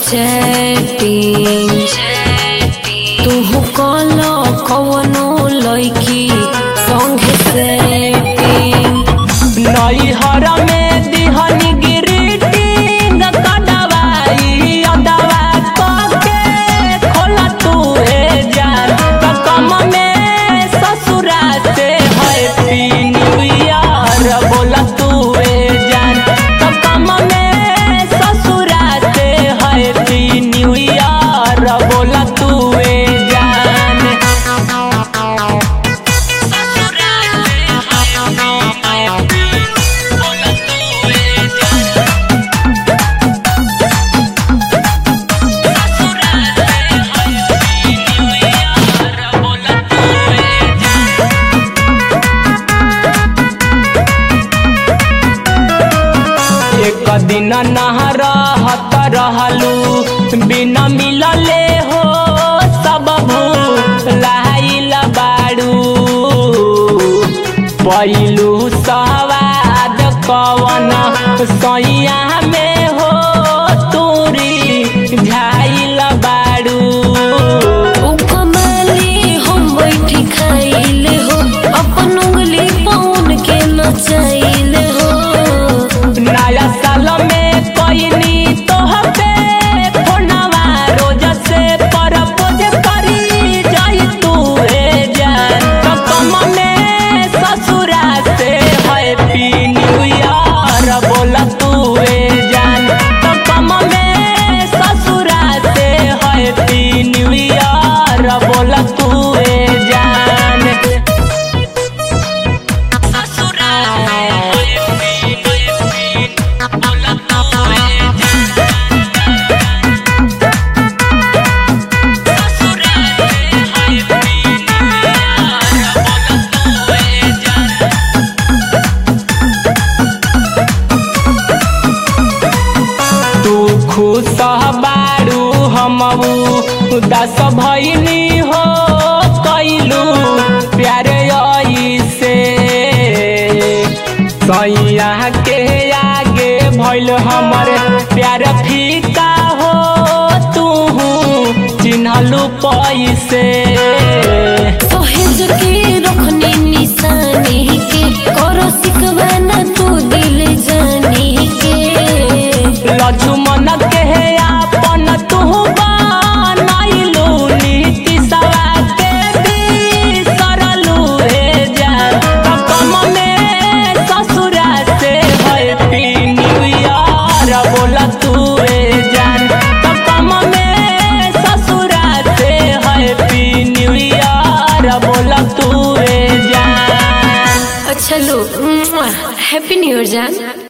chatting तू कल कवनो लड़की संगे सेटिंग नैहर में दिहनी गिरीटिंग कदवाई अदवा कके खोला तू ए जान कम में ससुरा से हैप्पी न्यू ईयर बोला तू ए जान कम में ससुरा से हैप्पी न्यू ईयर बोला तू ए जान एक दिन नहर हत रहलू बिना मिलले हो सब भूलाइल बाड़ू पहिलू सवाद कवन सैया में हो तूरी झाइल बाड़ू उ कमाली हम बैठी खाइले हो अपन उंगली पौन के नचाइले हो नया साल में कोइनी तोहपे फोनवा रोज से परपोज करी जाई तू ए जान तो कम में ससुरा से हैप्पी न्यू ईयर बोला तू ए जान तो कम में ससुरा से हैप्पी न्यू ईयर बोला तू ए जान ससुरा से तू खुश बारू हम उदास भैनी हो कैलू प्यारे से सैया के आगे भैल हमर प्यार फीका हो तू चिन्हलू पैसे सहेज के रखनी निशानी के करो सिकवाना तू दिल जानी के लक्ष्मण के आपन तू बनैलू नीति सवा के बिसरलू हे जान कम में ससुरा से हैप्पी न्यू ईयर बोला तू ए जान कम में ससुरा से हैप्पी न्यू ईयर बोला तू ए जान अच्छा लो हैप्पी न्यू ईयर जान